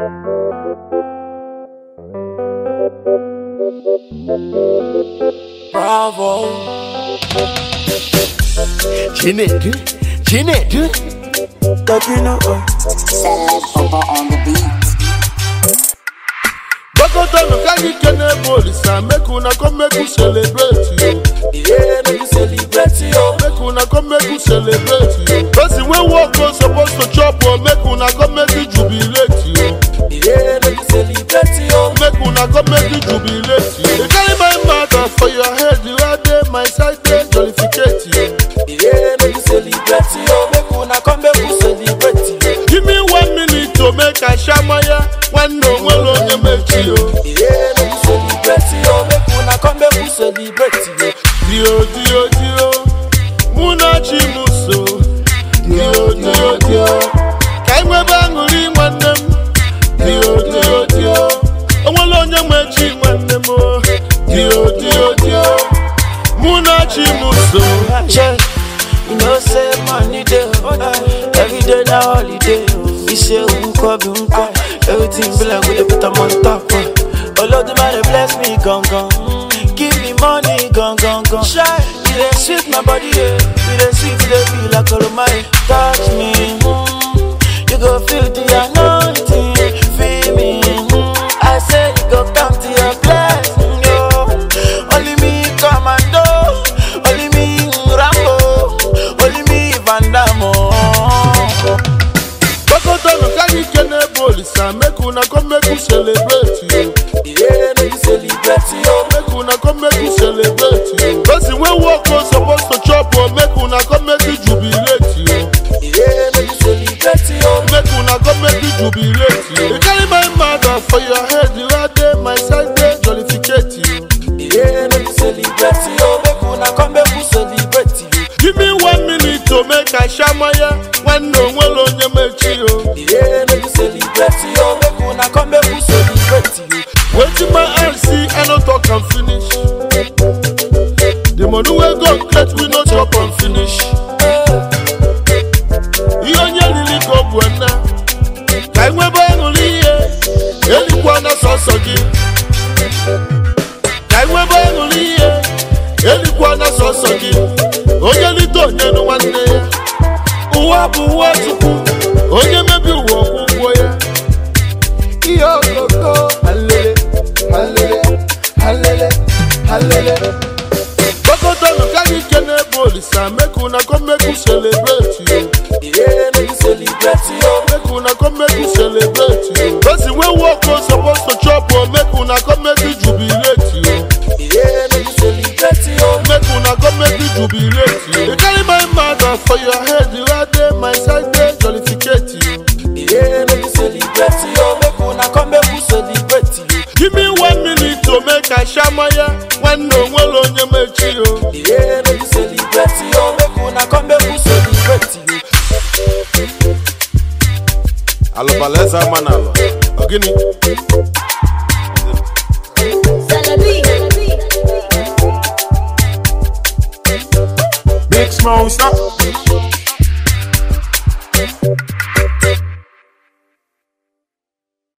Bravo. Chinedu, Chinedu. Capino. Celeb Papa on the beat. Bokotano carry kene polisa make una come make we celebrate you. Yeah, make you celebrate yo. Make una come make we celebrate you. Person wey work go suppose to chop o make una come make we jubilate you. Yeah, make you celebrate yo. Make una come make we jubilate you. You carry my matter for your head, you are there, my side dey jollificate you. Yeah, make you celebrate yo. Make una come make you celebrate yo. Give me one minute to make I shamaya, nwanne onwere onye mechi o. Yeah, make you celebrate yo. Make una come make you celebrate yo. Dio dio dio, mụ na chi m so. Dio dio dio, ka anyị nwebe aṅụrị nwanne m. Dio dio dio, onwere onye nwe chi nwanne m o. Dio dio dio, mụ na chi m so. Check. You know say money day, uh, every day na holiday. You say unko be unko, everything be like we dey put them on top. Uh. Olodumare bless me gong gong, give me money gong gong gong. Shy, you dey sweet my body, yeah. You dey sweet, you dey feel like Olomare. Touch me, mm, you go feel the anointing, feel me. Mm, I say you go come to your blessing, yo. Only me commando, only me Rambo, only me Van Damme. Bokotano carry kene polisa make una come make we celebrate you. Yeah, make you celebrate yo. Make una come make we celebrate you. Person wey work go suppose to chop o make una come make we jubilate you. Yeah, make you celebrate yo. Make una come make we jubilate you. You carry my matter for your head, you are there, my side dey jollificate you. Yeah, make you celebrate yo. Make una come make you celebrate yo. Give me one minute to make I shamaya, nwanne onwere onye mechi o. Yeah, make you celebrate yo. Make una come make you celebrate yo. Wetin my eye see, I no talk am finish. The money wey God create, we no chop am finish. Ihe onye riri ka ọ bụ nna, ka anyị nwebe aṅụrị ihe, elikwa na sọsọ gị. Ka anyị nwebe aṅụrị ihe, elikwa na sọsọ gị. Onye lite onye nụ nwanne ya. Ụwa bụ ụwa Chukwu, onye mebi ụwa ọkwụ ụgwọ ya. Ihe okoko, halele, halele, halele, halele. Bokotano carry kene polisa make una come make we celebrate you. Yeah, make you celebrate yo. Make una come make we celebrate you. Person wey work go suppose to chop o make una come make we jubilate you. Yeah, make you celebrate yo. Make una come make we jubilate you. You carry my matter for your head, you are there, my side dey jollificate you. Yeah, make you celebrate yo. Make una come make you celebrate yo. Give me one minute to make I shamaya, nwanne onwere onye mechi o. Yeah, make you celebrate yo. Make una come make you celebrate yo. Alụbaleze ama n'alụ, ọ gịnị? Big Smoke, stop.